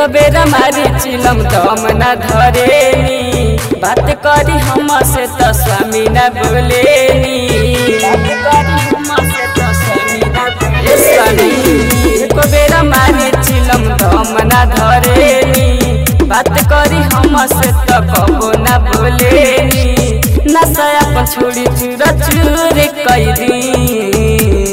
बेरा मारी चिलम दम न धरेनी बात करी हम से तो स्वामी न बोलेनी बात करी हमसे तो स्वामी न बोले स्वामी एक बेरा मारी चिलम दम न धरेनी बात करी हम से तो कबो न बोलेनी नशा अपन छोड़ी चूर चूर कई दी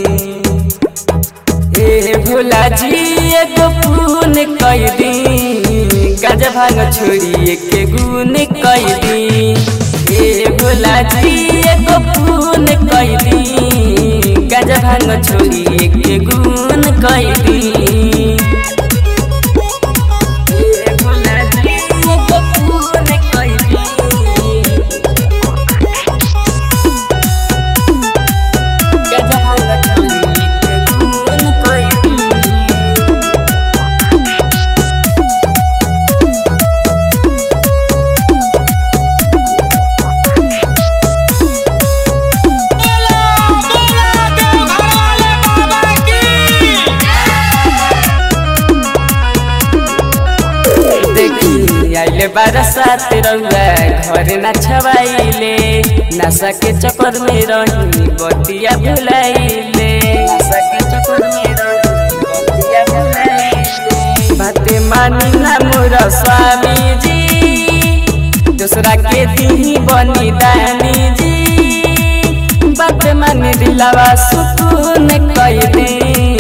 ए भोला जी एगो पून कई दी गाजा भांग छोड़ी एक गुन कई दी ए भोला जी एगो पून कई दी गाजा भांग छोड़ी एक गुन कई दी ए भोला जी एगो पून कई दी गाजा भांग छोड़ी एक गुन कई दी देखी आइले बरसात रउआ घर न छवाइले नशा के चक्कर में रही बतिया भुलाइले नशा के चक्कर में रही बतिया भुलाइले बाते मानी ना मोर स्वामी जी दूसरा के दी बनी दानी जी बात मानी दिलावा सुकून कई दी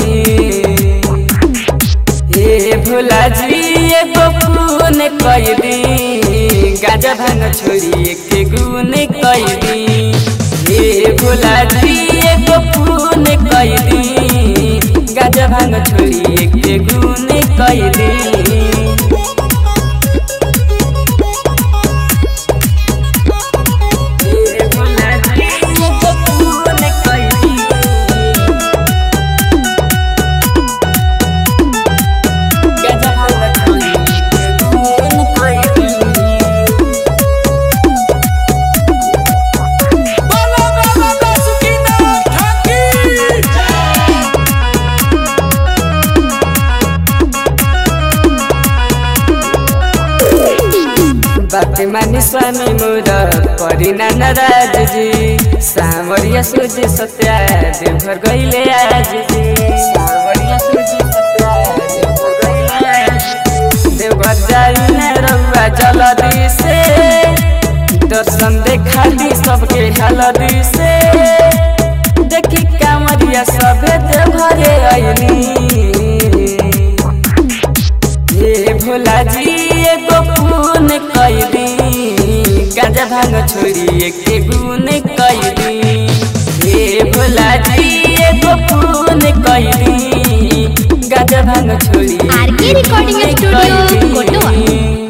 ए भोला जी एगो पून कई दी गाजा भांग छोड़ी एक गुन कई दी ए भोला जी एगो पून कई दी गाजा भांग छोड़ी एक गुन कई दी ए भोला जी एगो पून कई दी गाजा भांग छोड़ी एक गुन कई दी बोलो बाबा बासुकीनाथ ठाकी बात मानी स्वामी मोर परिना नाराज जी सावरिया सोझे सत्या देवघर गईले आज जी सावरिया सोझे सत्या देवघर गईले आज जी। देवघर जाई न रउआ जलदी से दर्शन देखा दी सबके हलदी से देखी कांवरिया सभे देवघरे अइली ए भोला जी एगो पून कई दी गाजा भांग छोड़ी एक गुन कई दी ए भोला जी एगो पून कई दी गाजा भांग छोड़ी आर के रिकॉर्डिंग एक स्टूडियो कई दी। कोटवा